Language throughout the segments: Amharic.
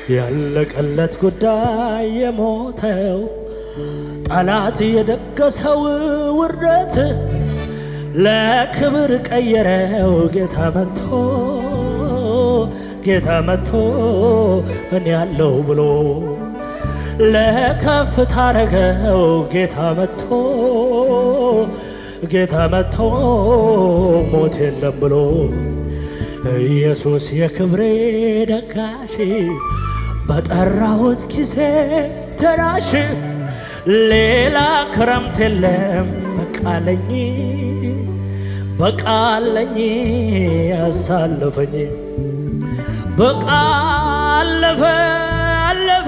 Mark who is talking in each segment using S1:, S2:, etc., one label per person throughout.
S1: ያለቀለት ጉዳይ የሞተው ጠላት የደገሰው ውርደት ለክብር ቀየረው ጌታ መጥቶ ጌታ መጥቶ እኔ ያለው ብሎ ለከፍታ አረገው ጌታ መጥቶ ጌታ መጥቶ ሞት የለም ብሎ ኢየሱስ የክብሬ ደጋሽ በጠራሁት ጊዜ ደራሽ ሌላ ክረምት የለም በቃለኝ በቃለኝ ያሳለፈኝ በቃ አለፈ አለፈ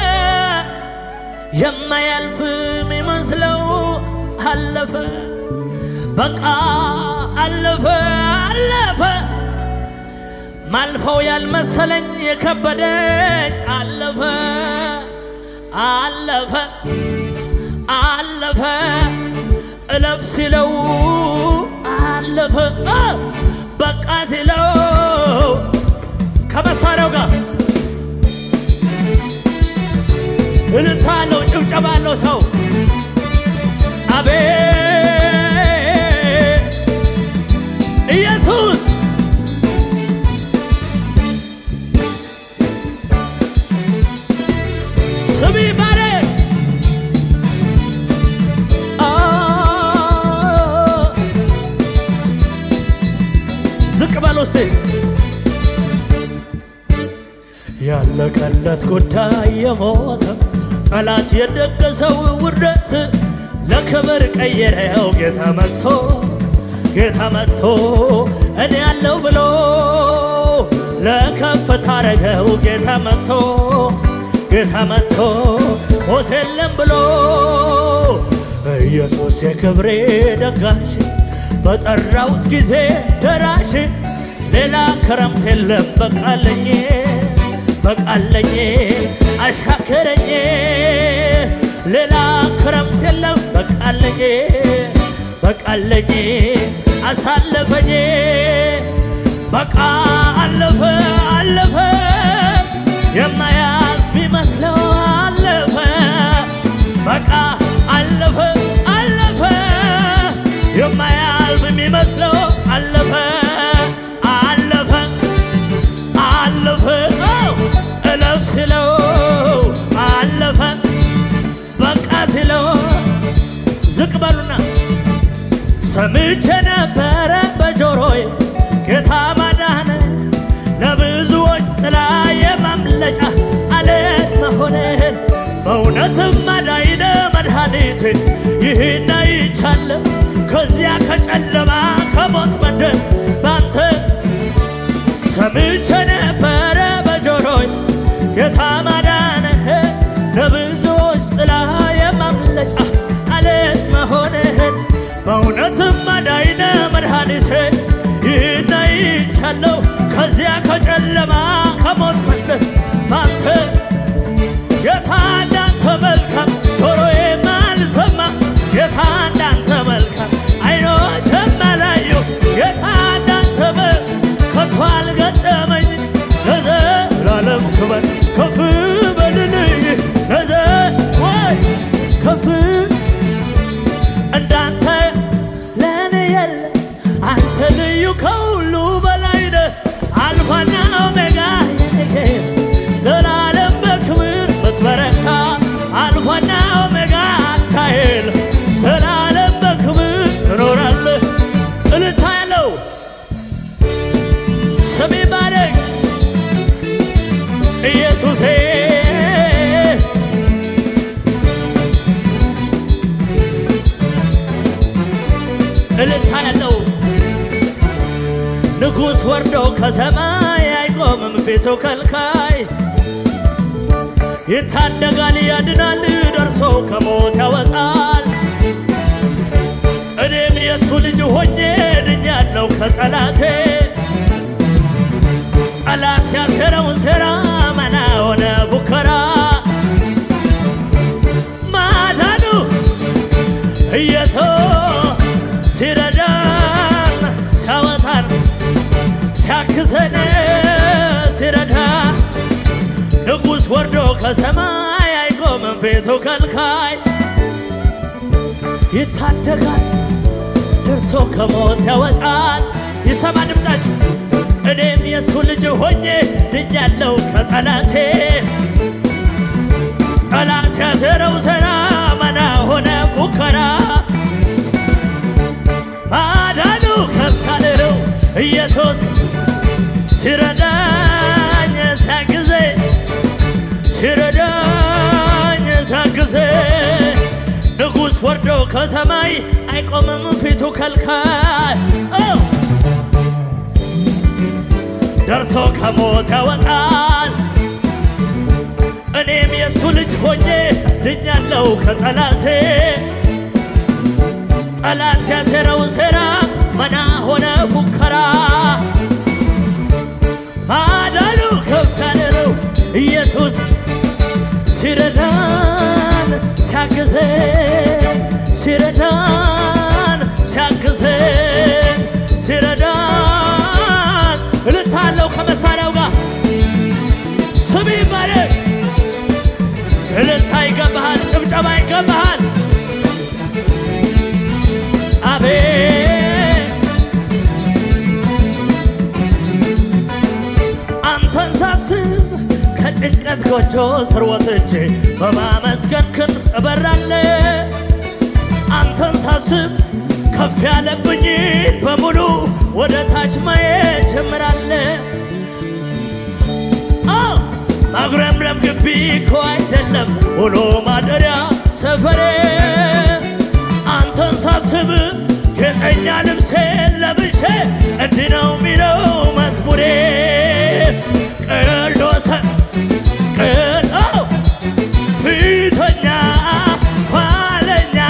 S1: የማያልፍ የሚመስለው አለፈ በቃ አለፈ አለፈ ማልፈው ያልመሰለኝ የከበደኝ አለፈ አለፈ አለፈ እለፍ ሲለው አለፈ አ! በቃ ሲለው ከመሳሪያው ጋር እልልታ አለው ጭብጨባ አለው ሰው አቤት ኢየሱስ ስም ይባረክ አ! ዝቅ በል ውስጥ ያለቀለት ጉዳይ የሞተ ጠላት የደገሰው ውርደት ለክብር ቀየረው ጌታ መጥቶ ጌታ መጥቶ እኔ ያለው ብሎ ለከፍታ አረገው ጌታ መጥቶ ጌታ መጥቶ ሞት የለም ብሎ ኢየሱስ የክብሬ ደጋሽ በጠራሁት ጊዜ ደራሽ ሌላ ክረምት የለም በቃለኝ በቃለኝ አሻከረኝ ሌላ ክረምት የለም በቃለኝ በቃለኝ አሳለፈኝ በቃ አለፈ አለፈ የማያልፍ ቢመስለው አለፈ በቃ አለፈ አለፈ የማያልፍ የሚመስለው አለፈ አለፈ አለፈ አው! እለፍ ሲለው አለፈ በቃ ሲለው ዝቅ በሉና ሰምቼ ነበረ በጆሮዬ ጌታ ማዳን ለብዙዎች ጥላ የማምለጫ አለት መሆንህን በእውነትም አዳይነ መድኃኒት ይህን አይቻለሁ ከዚያ ከጨለማ ከሞት መንደር ባንተ ሰምቼ ነበረ በጆሮዬ ጌታ ማዳንህ ለብዙዎች ጥላ የማምለጫ አለት መሆንህን በእውነትም አዳይነ መድኃኒቴ ይህን አይቻለሁ ከዚያ ከጨለማ ከሞት መንደር ባንተ ጌታ እንዳንተ መልካም ጆሮዬ ማልሰማ ጌታ እንዳንተ መልካም አይኖቼም አላዩ ጌታ እንዳንተ መ- ከቶ አልገጠመኝ ለዘላለም ክበር ከፍ በልልኝ ለዘ ወይ ከፍ እንዳንተ ለእኔ የለ አንተ ልዩ ከሁሉ በላይ ነህ አልፋና ኦሜጋ የኔ ጌታ ዘላለም በክብር ምትበረታ አልፋና ኦሜጋ አታይል ዘላለም በክብር ትኖራለህ እልልታ ያለው ስም ይባረክ ኢየሱሴ እልልታ ያለው ንጉሥ ወርዶ ከሰማይ አይቆምም ፊቱ ከልካይ ይታደጋል ያድናል ደርሶ ከሞት ያወጣል እኔም የእሱ ልጅ ሆኜ ድኛለሁ ከጠላቴ ጠላት ያሴረውን ሴራ መና ሆነ ፉከራ ማዳኑ ኢየሱስ ሲረዳን ሲያወጣን ሲያግዘን ሲረዳ ንጉሥ ወርዶ ከሰማይ አይቆምም ፊቱ ከልካይ ይታደጋል ደርሶ ከሞት ያወጣል ይሰማ ድምፃችሁ እኔም የእሱ ልጅ ሆኜ ድኛለው ከጠላቴ ጠላት ያዘረው ዘራ መና ሆነ ፉከራ ማዳኑ ከፍ ያለው ኢየሱስ ሲረዳኝ ሲያግዜ ሲረዳኝ ሲያግዜ ንጉሥ ወርዶ ከሰማይ አይቆምም ፊቱ ከልካይ ኦ! ደርሶ ከሞት ያወጣል እኔም የእሱ ልጅ ሆኜ ድኛለው ከጠላቴ ጠላት ያሴረው ሴራ መና ሆነ ፉከራ ማዳኑ ከፍ ያለ ነው ኢየሱስ ሲረዳን ሲያግዘን ሲረዳን ሲያግዘን ሲረዳን እልታለው ከመሳሪያው ጋር ስም ይባረክ እልልታ ይገባሃል ጭብጨባ ይገባሃል አቤት አንተን ሳስብ ከጭንቀት ጎጆ ስር ወጥቼ በማመስገን ክንፍ እበራለ አንተን ሳስብ ከፍ ያለብኝን በሙሉ ወደ ታች ማየት ጀምራለ ማጉረምረም ግቢ እኮ አይደለም ውሎ ማደሪያ ሰፈሬ አንተን ሳስብ ጌጠኛ ልብሴን ለብሼ እንዲህ ነው ሚለው መዝሙሬ ቅዱስ ቅድ አዎ፣ ፊተኛ ኋለኛ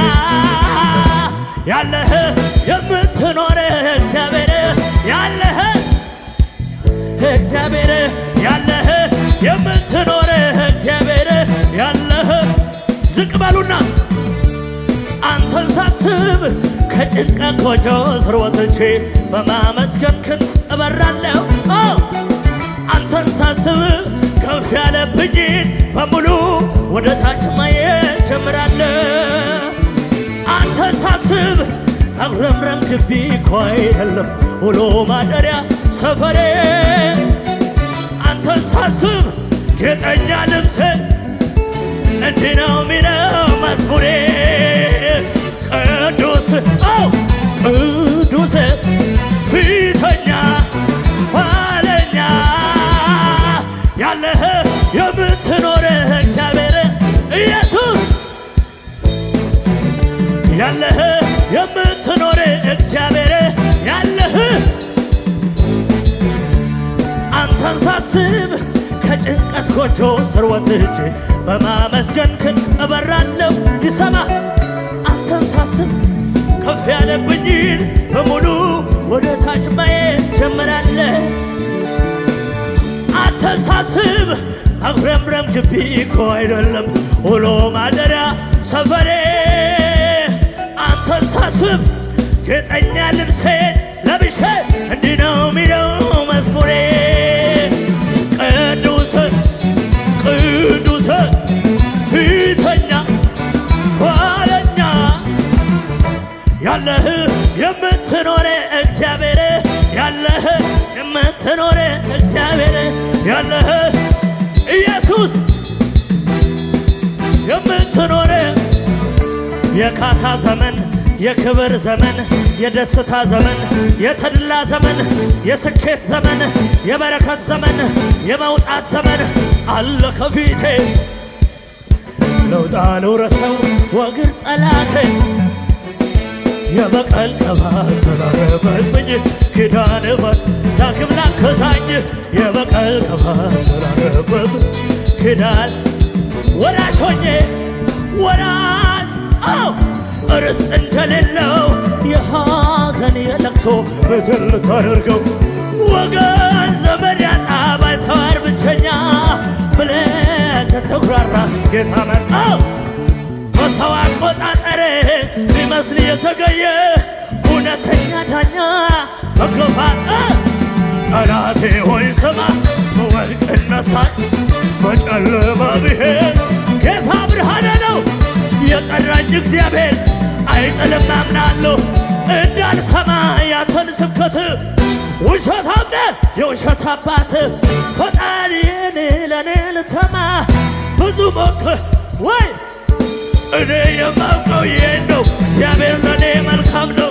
S1: ያለህ የምትኖር እግዚአብሔር ያለህ እግዚአብሔር ያለህ የምትኖር እግዚአብሔር ያለህ ዝቅ በሉና አንተን ሳስብ ከጭንቀት ጎጆ ስር ወጥቼ በማመስገን ክንፍ እበራለሁ። አዎ፣ አንተን ሳስብ ከፍ ያለብኝን በሙሉ ወደ ታች ማየት ጀምራለሁ። አንተን ሳስብ አጉረምረም ግቢ እኮ አይደለም ውሎ ማደሪያ ሰፈሬ አንተን ሳስብ ጌጠኛ ልብሴ እንዲህ ነው ሚለው መዝሙሬ ቅዱስ አው ቅዱስ ፊተኛ ኋለኛ ያለህ የምትኖር እግዚአብሔር ኢየሱስ ያለህ የምትኖር እግዚአብሔር ያለህ አንተን ሳስብ ከጭንቀት ጎጆ ስር ወጥቼ በማመስገን ክንፍ እበራለሁ። ይሰማ አንተን ሳስብ ከፍ ያለብኝን በሙሉ ወደ ታች ማየት ጀምራለሁ። አንተን ሳስብ አጉረምረም ግቢ እኮ አይደለም ውሎ ማደሪያ ሰፈሬ አንተን ሳስብ ጌጠኛ ልብሴን ለብሼ እንዲህ ነው ሚለው መዝሙሬ ቅዱስ ቅዱስ ፊተኛ ኋለኛ ያለህ የምትኖር እግዚአብሔር ያለህ የምትኖር እግዚአብሔር ያለህ ኢየሱስ የምትኖር የካሳ ዘመን የክብር ዘመን የደስታ ዘመን የተድላ ዘመን የስኬት ዘመን የበረከት ዘመን የመውጣት ዘመን አለ ከፊቴ ለውጣ ልውረሰው ወግር ጠላቴ የበቀል ቅባት ስላረፈብኝ ኪዳን በር ዳግም ላከሳኝ የበቀል ቅባት ስላረፈብኝ ኪዳን ወራሽ ሆኜ ወራሽ አው እርስ እንደሌለው የሐዘን የለቅሶ ምድር ልታደርገው ወገን ዘመድ ያጣ ባይሰዋር ብቸኛ ብለህ ስትኩራራ ጌታ መጣው በሰው አቆጣጠር ሊመስል የዘገየ እውነተኛ ዳኛ መገፋት ጠላቴ ሆይ ስማ ወድቅ እነሳል በጨለማ ብሄድ ጌታ ብርሃኔ ነው። የጠራኝ እግዚአብሔር አይጥልም አምናለሁ። እንዳልሰማ ያንተን ስብከት ውሸታም ነህ የውሸት አባት ፈጣሪን ለእኔ ልተማ ብዙ ሞክር ወይ እኔ የማውቀው ይሄን ነው። እግዚአብሔር ለእኔ መልካም ነው።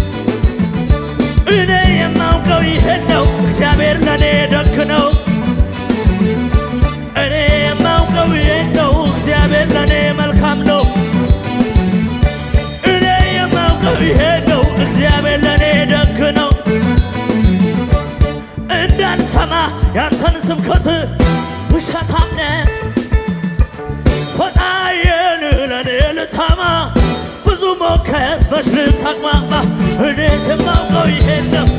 S1: እኔ የማውቀው ይሄን ነው። እግዚአብሔር ለእኔ ደግ ነው። እኔ የማውቀው ይሄን ነው። እግዚአብሔር ለእኔ መልካም ነው። እኔ የማውቀው ይሄን ነው። እግዚአብሔር ለእኔ ደግ ነው። እንዳልሰማ ያንተን ስብከት ውሸታም ነህ ፈጣሪን ለእኔ ልታማ ብዙ ሞከር መች ልታቅማማ እኔ የማውቀው ይሄን ነው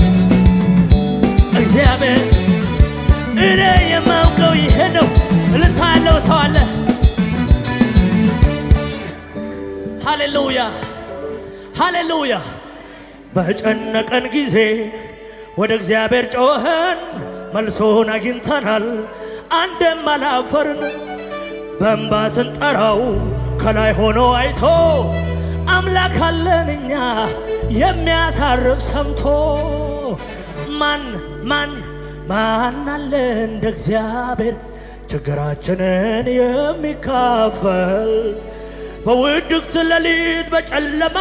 S1: እግዚአብሔር እኔ የማውቀው ይሄ ነው። እልልታ ያለው ሰው አለ። ሃሌሉያ ሃሌሉያ። በጨነቀን ጊዜ ወደ እግዚአብሔር ጮኸን መልሶን አግኝተናል። አንድም አላፈርን። በእንባ ስንጠራው ከላይ ሆኖ አይቶ አምላክ አለን እኛ የሚያሳርፍ ሰምቶ ማን ማን ማን አለ እንደ እግዚአብሔር ችግራችንን የሚካፈል በውድቅት ሌሊት በጨለማ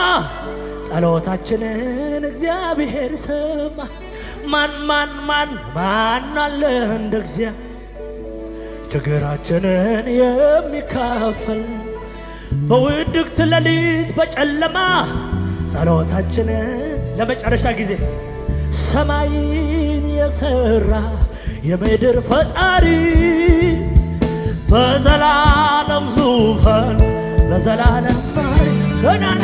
S1: ጸሎታችንን እግዚአብሔር ሰማ። ማን ማን ማን ማን አለ እንደ እግዚአብሔር ችግራችንን የሚካፈል በውድቅት ሌሊት በጨለማ ጸሎታችንን ለመጨረሻ ጊዜ ሰማይን የሰራ የምድር ፈጣሪ በዘላለም ዙፋን ለዘላለም ማሪ ገናና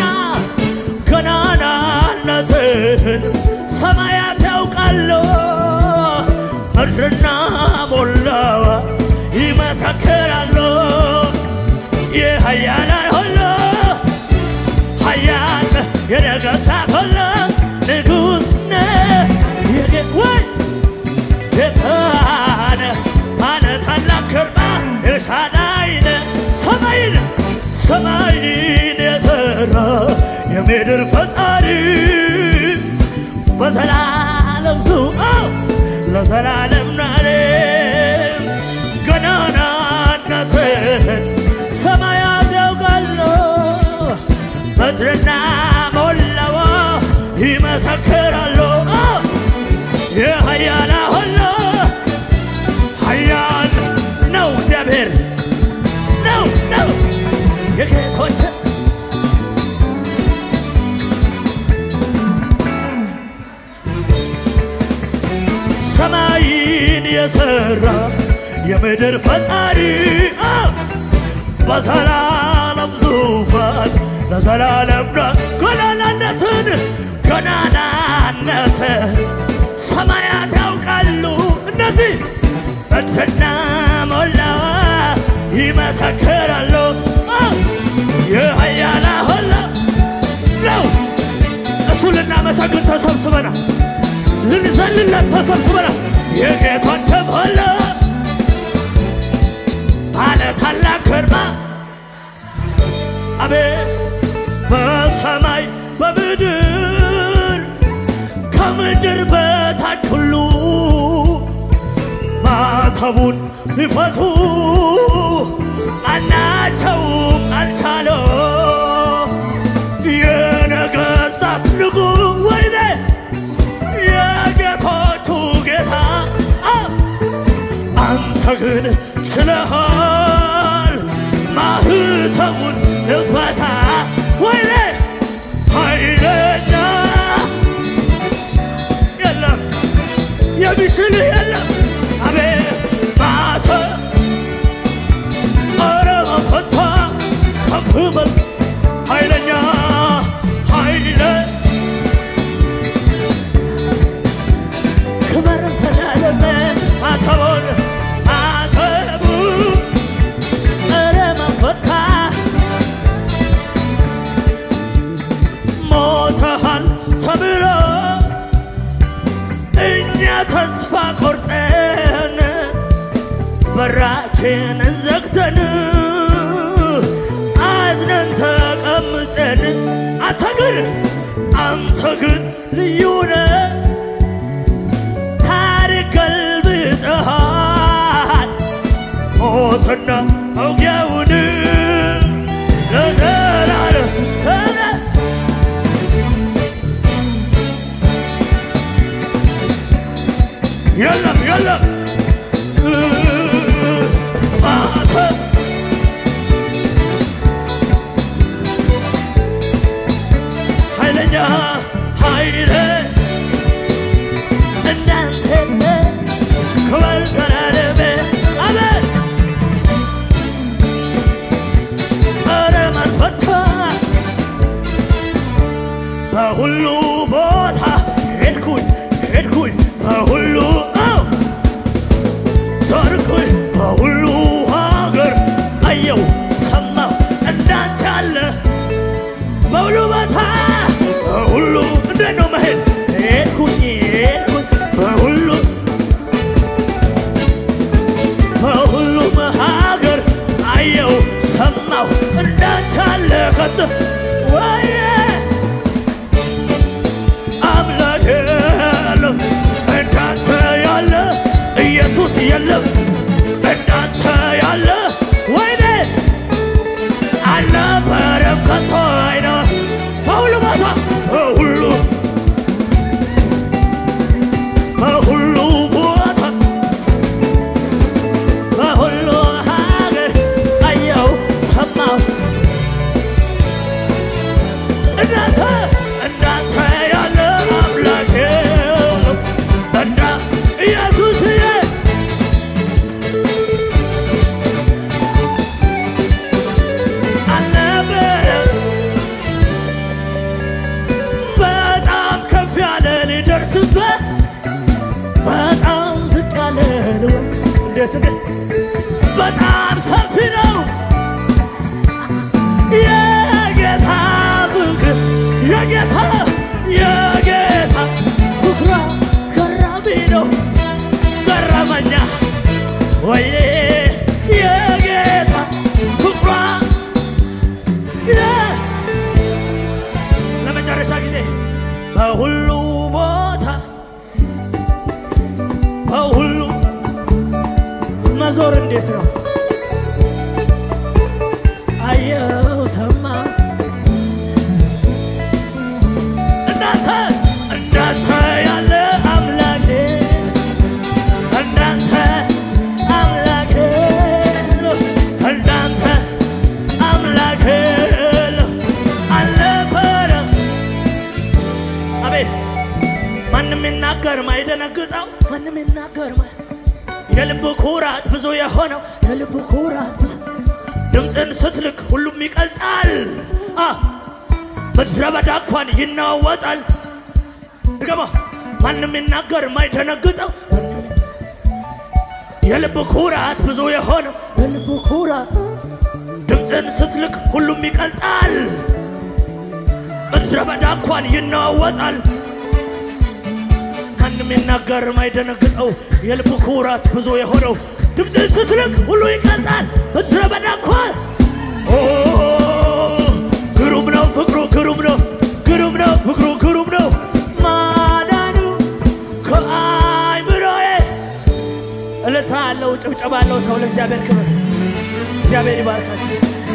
S1: ገናናነትህን ሰማያት ያውቃሉ ምድርና ሞላዋ ይመሰክራሉ የኃያላን ሁሉ ኃያል የነገሥታት ሁሉ ንጉሥ ነህ የጌ- ወይ ጌታ ነህ ባለ ታላቅ ግርማ ኤልሻዳይ ነህ ሰማይን ሰማይን የሠራ የምድር ፈጣሪ በዘላለም ዙፋን ለዘላለም ናሬ ገናናነትህን ሰማያት ያውቃሉ ምድርና ሞላዋ ይመሰክራሉ የኃያላ ሁሉ ኃያል ነው እግዚአብሔር ነው ነው የጌቶች ሰማይን የሠራ የምድር ፈጣሪ አ! በዘላለም ዙፋን ለዘላለም ና ገናናነትን ገናናነትን ሰማያት ያውቃሉ እነዚህ ምድርና ሞላዋ ይመሰክራሉ አ! የኃያላ ሁሉ ነው እሱ ልናመሰግን ተሰብስበናል ልንዘልለት ተሰብስበናል የጌቶችም ሁሉ ባለ ታላቅ ግርማ አቤት በሰማይ በምድር ከምድር በታች ሁሉ ማተቡን ሊፈቱ ማናቸውም አልቻለው የነገሥታት ንጉሥ ወይኔ የጌቶቹ ጌታ አ! አንተ ግን ችለሃል ማህተሙን ልፈታ ወይኔ ኃይለኛ የለም የሚችልህ የለም አቤት ማሰ ኧረ መፈታ ከፍ በል ኃይለኛ ኃይለ ክበር ዘላለም አሰቦን አሰቡ ኧረ መፈታ ሞተሃል ተብሎ እኛ ተስፋ ቆር ዘግተን አዝነን ተቀምጠን አንተ ግን አንተ ግን ልዩ ነህ ታሪክ ገልብጠሃል ሞትና መውጊያውን ለዘላለም ሰነ የለም የለም አንተ ኃይለኛ ኃይለ እንዳንተ የለ ክብር ዘላለሜ አሜን ኧረ ማን ፈታ በሁሉ ቦታ ሄድኩኝ ሄድኩኝ በሁሉ አው ዞርኩኝ በሁሉ ሀገር አየው ሰማሁ እንዳንተ ያለ በሁሉ ቦታ በሁሉ እንዴት ነው መሄድ ሄድኩኝ ሄድኩኝ በሁሉ በሁሉም ሀገር አየው ሰማሁ እንዳንተ ያለ ከቶ ወየ አምላክ የለም እንዳንተ ያለ ኢየሱስ የለም እንዳንተ ያለ ወይኔ አልነበረም ከቶ አይነ በሁሉ ቦታ በሁሉ በሁሉ ቦታ በሁሉ ሀገር አየው ሰማሁ እንዳንተ እንዳንተ ያለ አምላክ የለም እንዳ ኢየሱስዬ አልነበረም በጣም ከፍ ያለ ሊደርስበት በጣም ዝቅ ያለ ልወቅ እንዴት እንዴት በጣም ሰፊ ነው የጌታ ፍቅር የጌታ የጌታ ፍቅሯ አስገራሚ ነው ገረመኛ ወይኔ የጌታ ፍቅሯ የ- ለመጨረሻ ጊዜ በሁሉ ቦታ በሁሉ መዞር እንዴት ነው? አየው ሰማ እንዳንተ እንዳንተ ያለ አምላኬ እንዳንተ አምላኬ የለም። እንዳንተ አምላኬ የለም። አልነበረም አቤት ማንም ይናገር ማይደነግጠው ማንም ይናገር ማ የልብ ኩራት ብዙ የሆነው የልብ ኩራት ብዙ ድምፅን ስትልክ ሁሉም ይቀልጣል አ ምድረ በዳ እንኳን ይናወጣል ድገማ ማንም ይናገር ማይደነግጠው ማንም የልብ ኩራት ብዙ የሆነው የልብ ኩራት ድምፅን ስትልክ ሁሉም ይቀልጣል ምድረ በዳ እንኳን ይናወጣል ማንም ይናገር ማይደነግጠው የልብ ኩራት ብዙ የሆነው ድምፅን ስትልክ ሁሉ ይቀልጣል ምድረ በዳ እንኳን ኦ ግሩም ነው ፍቅሩ ግሩም ነው ግሩም ነው ፍቅሩ ግሩም ነው ማዳኑ ከአይምሮዬ እልልታ አለው ጭብጨባ አለው ሰው ለእግዚአብሔር ክብር እግዚአብሔር ይባርካቸው